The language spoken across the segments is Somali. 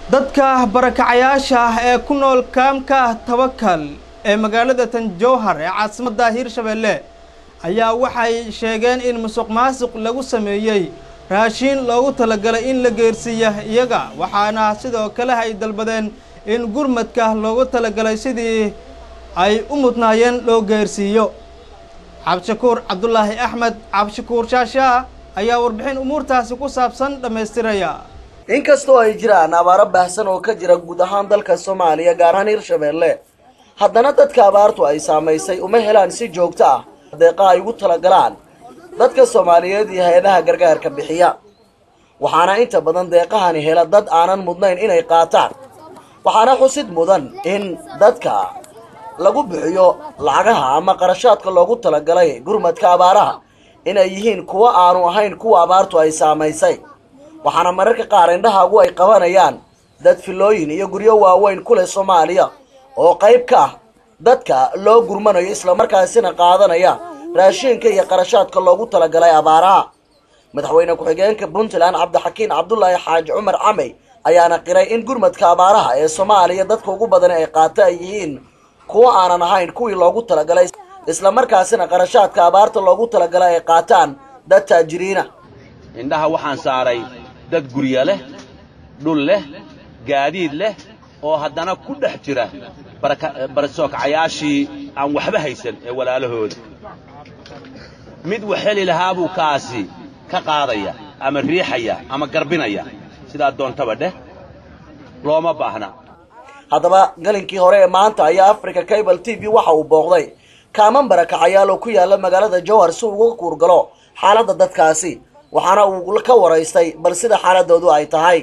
dadka barakacayaasha ah ee ku nool kaamka tabakal ee magaalada tanjowhar ee caasimadda hiirshabeelle ayaa waxay sheegeen in musuq maasuq lagu sameeyey raashiin loogu talagalay in la geersiiya iyaga waxaana sidoo kale ay dalbadeen in gurmadka loogu talagalay sidii ay u mudnaayeen loo geersiiyo cabdishakuur cabdulaahi axmed cabdishakuur shaashaa ayaa warbixin umuurtaasi ku saabsan dhammaystiraya inkastoo ay jiraan abaaro baahsan oo ka jira guud ahaan dalka soomaaliya gaar ahaan hirshabeelle haddana dadka abaartu ay saamaysay uma helaan si joogto ah deeqa ay ugu talagalaan dadka soomaaliyeed iyo hay-adaha gargaarka bixiya waxaana inta badan deeqahani hela dad aanan mudnayn inay qaataan waxaana xusid mudan in dadka lagu bixiyo lacagaha ama qarashaadka loogu talagalay gurmadka abaaraha inay yihiin kuwo aanu ahayn kuwa abaartu ay saamaysay waxaana mararka qaar indhahaagu ay qabanayaan dad filooyin iyo guryo waaweyn ku leh soomaaliya oo qayb ka ah dadka loo gurmanayo islamarkaasina qaadanaya raashiinka iyo qarashaadka loogu talagalay abaaraha madaxweyne ku-xigeenka puntland cabdixakiin cabdulaahi xaaji cumar camey ayaana qiray in gurmadka abaaraha ee soomaaliya dadka ugu badan ay qaata ay yihiin kuwo aanan ahayn kuwii loogu talagalay islamarkaasina qarashaadka abaarta loogu talagalay ay qaataan dad taajiriina indhaha waxaan saaray dad gurya leh dhul leh gaadiid leh oo haddana ku dhex jira barsookacayaashii aan waxba haysan ee walaalahooda mid wax heli lahaa buu kaasi ka qaadaya ama riixaya ama garbinaya sidaa doontaba dheh looma baahna haddaba galinkii hore ee maanta ayaa africa cable t v waxa uu booqday kaaman barakacayaal oo ku yaala magaalada jowhar si uga kuurgalo xaaladda dadkaasi waxaana uu ka waraystay bal sida xaaladoodu ay tahay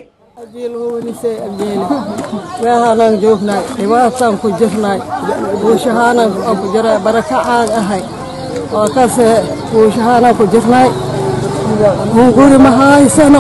meehaanaan joognay dhibaataan ku jirnay buushahaanan aan ku jiray barakacaan ahay waa kase buushahaanaan ku jirnay hunguri ma haysano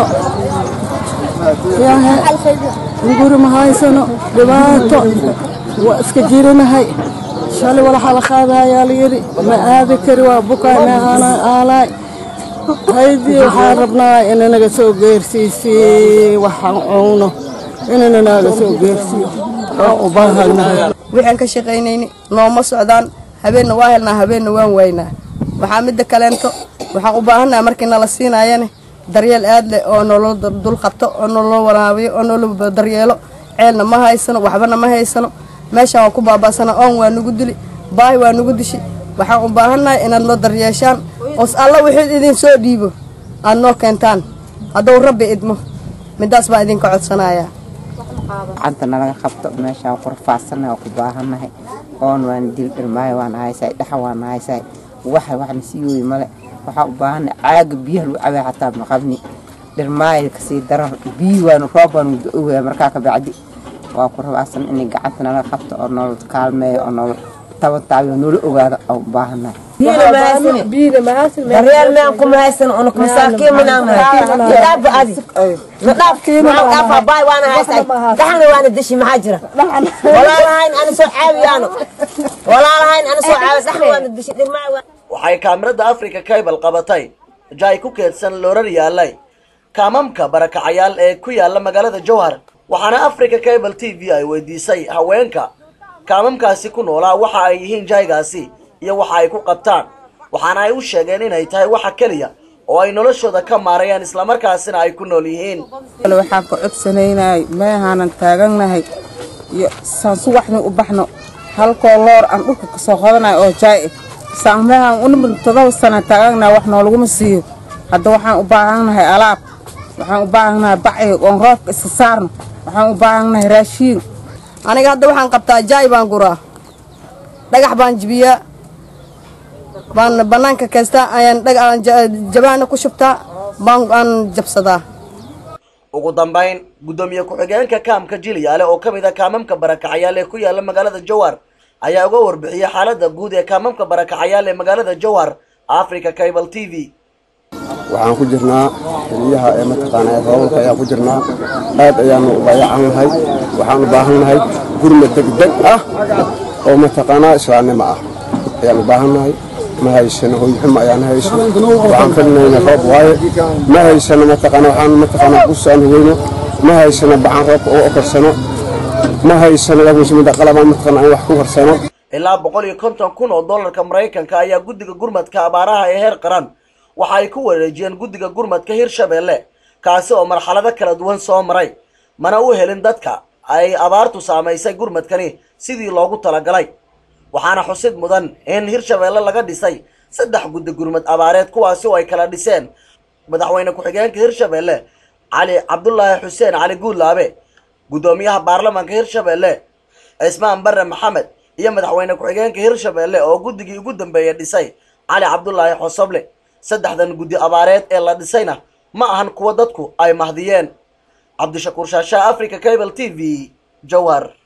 hunguri ma haysano dhibaato waa iska jirinahay shalay walaxa la qaadayaa layidhi ma aadi kari waa bukaay meehaanaan aalaay haydii waxaan rabnaa ina naga soo geersiisii waxaan cunno inana naga soo geersiiyo waan u baahanahay waxaan ka shaqaynayni nooma socdaan habeenna waa helnaa habeenna waan waynaa waxaa midda kaleento waxaan u baahannaha markii nala siinaayane daryeel aad leh oo nolol dul qabto oo nolol waraabiyo oo nolol daryeelo ceelna ma haysano waxbana ma haysano meeshaan waa ku baabaasana oon waa nugu dili baahi waa nugu dishi waxaan u baahannahay inaad noo daryeeshaan oos alla wixii idin soo dhiibo aad noo keentaan hadduu rabbi idmo midaas baan idinka codsanayaa gacanta nalaga qabto meeshaan ku rafaadsannahay oo ku baahannahay oon waana dil dhirmaayo waana haysaay dhaxa waana haysaay waxa waxna sii wooyi male waxaa u baahannahay caaga biyaha lagu cabay xataa maqabni dhirmaayo kasii daran biyi waanu roob waanu da-owaya markaa ka bacdi waa ku rafaadsan inay gacanta nalaga qabto oo nolol kaalmeeyo oo nolol tabataabiyo noola ogaado oo u baahannahay daryeel meen kuma haysan unuk masaakiin minaan nadhaafba adi nadhaaf nadhaafa baay waana haysay dhaxna waana deshi maxaa jira walaalahayn ana soo caawiyaano walaalahayn ana soo caawiya dhaxna waana deshi dhirmaa waxay kaamirada africa cable qabatay jaay ku keedsan loorar yaalay kaamamka barakacayaal ee ku yaala magaalada jowhar waxaana africa cable t v ay weydiisay haweenka kaamamkaasi ku noolaa waxa ay yihiin jaaygaasi iyo waxa ay ku qabtaan waxaana ay u sheegeen inay tahay waxa keliya oo ay noloshooda ka maarayaan islamarkaasina ay ku nool yihiin waxaan ka codsanaynay meehaanan taagannahay iyo saan subaxni u baxno halkoo loor aan dhulka kasoo qodanayo oo jaay saan meehaan unimid todoba sana taaganahay wax noolaguma siiyo hadda waxaan u baahannahay alaab waxaan u baahannahay bacyo oon roobka iska saarno waxaan u baahannahay raashiin aniga hadda waxaan qabtaa jaay baan guraa dhagax baan jibiyaa baan bannaanka kaystaa ayaan jabaana ku shubtaa baan aan jabsadaa ugu dambayn guddoomiye ku-xigeenka kaamka jilyaale oo ka mid a kaamamka barakacayaal ee ku yaala magaalada jowhar ayaa uga warbixiyey xaaladda guud ee kaamamka barakacayaal ee magaalada jowhar africa cable t v waxaan ku jirnaa xiliyaha ee mataqaanaa roobabka ayaan ku jirnaa aad ayaanu u dayacan nahay waxaan u baahan nahay gurma degdeg ah oo mataqaanaa islaamnimo ah ayaan u baahan nahay ma haysano hoyxuma ayaan hayso waxaan filinayna roob waaye ma haysano mataqaana waxaan mataqaana kusaan hugeyno ma haysano bacan roobka uga korsano ma haysano waagmusimida qalabaan mataqaana aan wax ku korsano ilaa boqol iyo konton kun oo dollarka maraykanka ayaa guddiga gurmadka abaaraha ee heer qaran waxa ay ku wareejiyeen guddiga gurmadka hirshabeelle kaasi oo marxalado kala duwan soo maray mana u helin dadka ay abaartu saamaysay gurmadkani sidii loogu talagalay waxaana xusid mudan in hirshabeelle laga dhisay saddex guddi gurmad abaareed kuwaasi oo ay kala dhiseen madaxweyne ku-xigeenka hirshabeelle cali cabdulaahi xuseen cali guudlaabe guddoomiyaha baarlamaanka hirshabeelle cismaan bare maxamed iyo madaxweyne ku-xigeenka hirshabeelle oo guddigii ugu dambeeyey dhisay cali cabdulaahi xosoble saddexdan guddi abaareed ee la dhisayna ma ahan kuwa dadku ay mahdiyeen cabdishakuur shaashaa africa cable t v jowhar